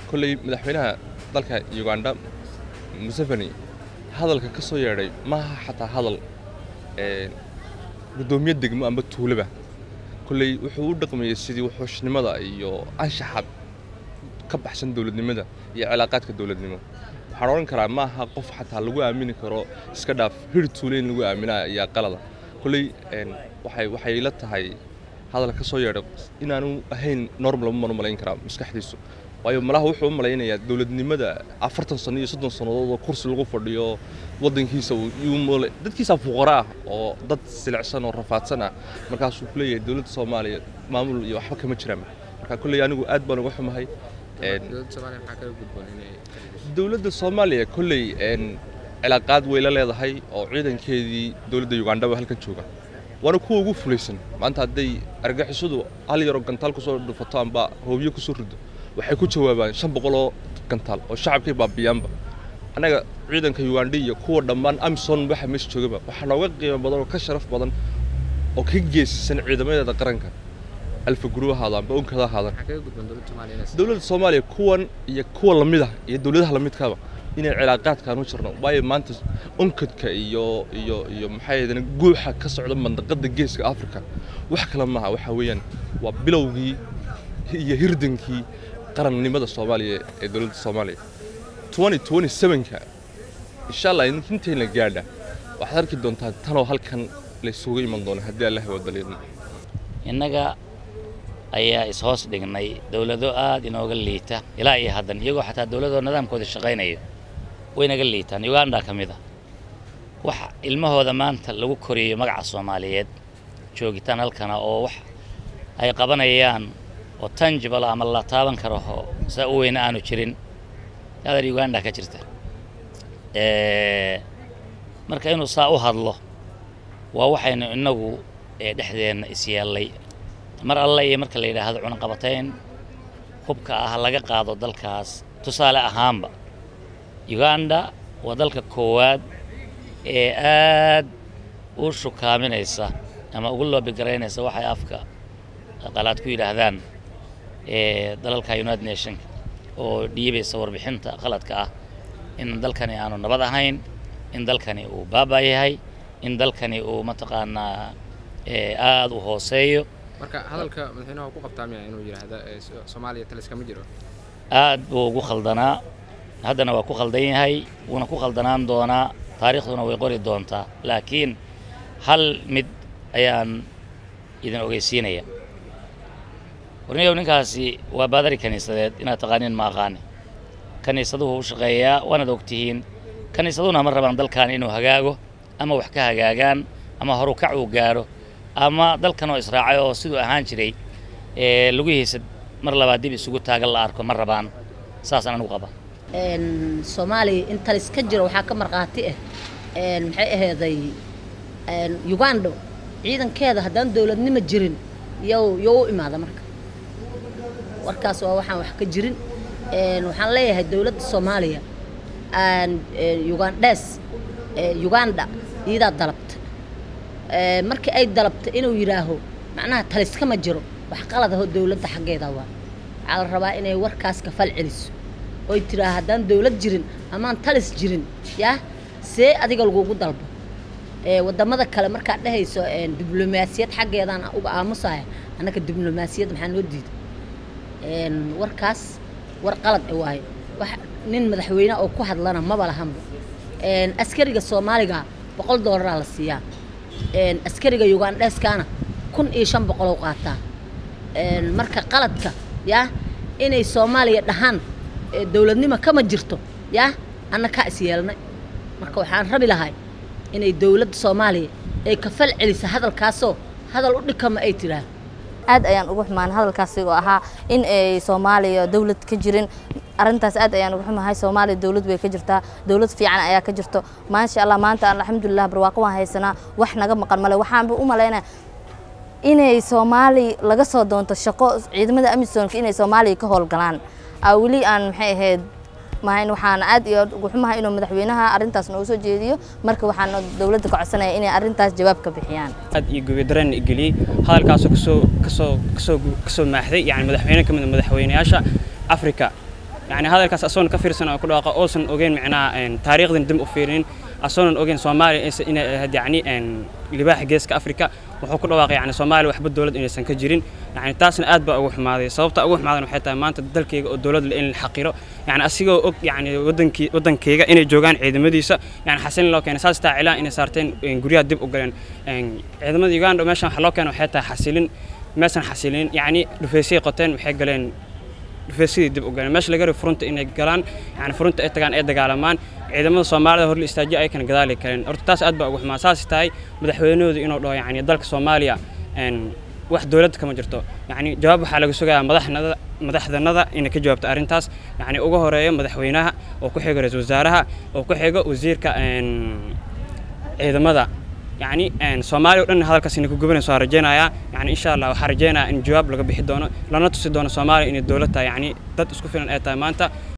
kolley madaxweynaha dalka uganda museveni hadalka ka soo yeedhay maaha xataa hadal guddoomiye degmo amba tuulaba kolley wuxuu u dhaqmayey sidii wuxuushnimada iyo anshaxa ka baxsan dowladnimada iyo cilaaqaadka dowladnimo waxaan odhan karaa maaha qof xataa lagu aamini karo iska dhaaf hir tuule in lagu aaminaa ayaa qalada kolley waxay waxay la tahay hadal ka soo yeedhay inaanu ahayn normal lama malayn karaa maskaxdiisu waayo malaha wuxuu u malaynayaa dowladnimada afartan sano iyo soddon sannadood oo kursi lagu fadhiyo waddankiisa dadkiisa fuqara ah oo dad silicsan oo rafaadsan ah markaasuu ku leeyahay dowladda soomaaliya maamul iyo waxba kama jiraan marka kolley anigu aad baan uga xumahay dowladda soomaaliya kolley cilaaqaad way la leedahay oo ciidankeedii dowladda ugandaba halkan jooga waana kuwa ugu fulaysan maanta hadday argagixisadu hal yaroo gantaal kusoo dhufato amba hoobiyo kusoo rido waxay ku jawaabaan shan boqoloo gantaal oo shacabkay baabiyaanba annaga ciidanka uganda iyo kuwa dhammaan amison waxa meesha joogaba waxaa nooga qiimo badan oo ka sharaf badan oo ka geesisan ciidamadeeda qaranka alfa guru ahaada amba unkada ahaadan dowladda soomaaliya kuwan iyo kuwa lamid ah iyo dowladaha lamidkaba inay cilaaqaadkaan u jirno waayo maanta unkadka iyo iyo iyo maxaa yeedana guuxa ka socda mandaqada geeska africa wax kale maaha waxaa weeyaan waa bilowgii iyo hirdankii qarannimada soomaaliya ee dowladda soomaaliya twenty twenty sevenka insha allah intayna gaadha waxaad arki doontaa tanoo halkan laysugu iman doono haddii allah wadaliidno innaga ayaa is-hoos dhignay dowlado aad inooga liita ilaa iyo haddan iyagoo xataa dowladoo nidaamkooda shaqaynayo waynaga liitaan uganda ka mid a wax ilmahooda maanta lagu koriyo magaca soomaaliyeed joogitaan halkana oo wax ay qabanayaan oo tangible ama la taaban karo oo saa u weyna aanu jirin aadar uganda ka jirta marka inuu saa u hadlo waa waxaynu innagu dhexdeenna isyeellay mar alle iyo marka la yidhaahdo cunaqabatayn hubka ah laga qaado dalkaas tusaale ahaanba uganda waa dalka koowaad ee aad u shukaaminaysa ama ugu loobigaraynaysa waxay afka qalaad ku yidhaahdaan dalalka united nationka oo dhiibaysa warbixinta qaladka ah in dalkani aanu nabad ahayn in dalkani uu baaba yahay in dalkani uu mataqaanaa aada u hooseeyo marka hadalka madaxweynaha ku qabtaa miya inuu yidhaahdo soomaaliya talis kama jiro aad buu ugu khaldanaa haddana waa ku khaldan yahay wuuna ku khaldanaan doonaa taariikhduna way qori doontaa laakiin hal mid ayaan idin ogeysiinaya warniyow ninkaasi waa baadari kiniisadeed inaad taqaaniin ma aqaani kiniisaduhu u shaqeeyaa waanaad ogtihiin kiniisaduhuna ma rabaan dalkan inuu hagaago ama wax ka hagaagaan ama horukac uu gaadho ama dalkan oo israacay oo siduu ahaan jiray lugihiisa mar labaad dib isugu taagan la arko ma rabaan saasaan anigu qaba soomaaliya in talis ka jiro waxaa ka markhaati ah maxay ahayday uganda ciidankeeda haddaan dowladnimo jirin yow yow u imaada marka warkaas waa waxaan wax ka jirin waxaan leeyahay dowladda soomaaliya ugandhes uganda iyadaa dalabta markii ay dalabta inuu yidhaaho macnaha talis kama jiro wax qalad ahoo dowladda xaggeeda waa waxaa la rabaa inay warkaas ka fal celiso oy tiraa haddaan dowlad jirin amaan talis jirin yaa see adiga lagugu dalbo wadamada kale markaad dhehayso diblomaasiyad xaggeedaan uga aamusaya annaka diblomaasiyad maxaa noo diiday warkaas war qalad waayo wax nin madaxweyne oo ku hadlana maba lahanba askariga soomaaliga boqol doolaraa la siiyaa askariga ugandheeskana kun iyo shan boqoloo qaataa marka qaladka yaa inay soomaaliya dhahaan dowladnimo kama jirto yaa anna kaa is yeelnay marka waxaan rabi lahay inay dowladda soomaaliya ay ka fal celisa hadalkaasoo hadal u dhikama ay tidhaah aad ayaan ugu xumaan hadalkaasi oo ahaa in ay soomaaliya dowlad ka jirin arrintaas aad ayaan ugu xumahay soomaaliya dowlad way ka jirtaa dowlad fiican ayaa ka jirto maasha allah maanta alxamdulilah barwaaqo waan haysanaa wax naga maqan male waxaanba u malaynaya inay soomaali laga soo doonto shaqo ciidamada amisonka inay soomaaliya ka howlgalaan aa weli aan maxay ahayd mahayn waxaan aad iyo ugu xumahay inuu madaxweynaha arrintaas noogu soo jeediyo marka waxaan dowladda ka codsanaya inay arrintaas jawaab ka bixiyaan aad iyo gubidareen geliyey hadalkaasoo kasoo kasoo kasoo kasoo maaxday yani madaxweyne ka mid a madaxweynayaasha africa yani hadalkaas asoon ka fiirsan oo ku dhawaaqa oosan ogeyn micnaha taariikhdan dib u fiirinin asoonan ogeyn soomaaliya aysan inay ahayd yacni libaaxa geeska afrika wuxuu ku dhawaaqay yani soomaaliya waxba dowlad inaysan ka jirin yani taasna aad baa ugu xumaaday sababta ugu xumaadan waxay tahay maanta dalkayga oo dowlad le in la xaqiro yani asigoo og yani wadankii wadankayga inay joogaan ciidamadiisa yani xasilin loo keenay saas taa cilaan inay saarteen guryaha dib u galeen ciidamada uganda meeshan waxa loo keenay waxay tahay xasilin meesan xasilin yani dhufeysay qoteen waxay galeen dhufeysadii dib u galeen meesha laga rabo furunta inay galaan yani furunta ay tagaan ay dagaalamaan ciidamada soomaalida hor la istaajiyo aykan gadaali karin horta taas aad baa ugu xumaa saas tahay madaxweynahoodu inuu dhaho yani dalka soomaaliya wax dowladda kama jirto yani jawaab waxaa laga sugayaa madaxnada madaxdanada inay ka jawaabto arrintaas yani uga horeeyo madaxweynaha oo ku xigo ra-iisul wasaaraha oo ku xigo wasiirka ciidamada يعني ان سومالي ودن هذا inay ku gubanayso waan rajeynayaa yani insha allah waxaan rajeynayaa in jawaab laga bixi doono lana tusi doono soomaaliya inay dowlad tahay yani dad isku filan ay tahay maanta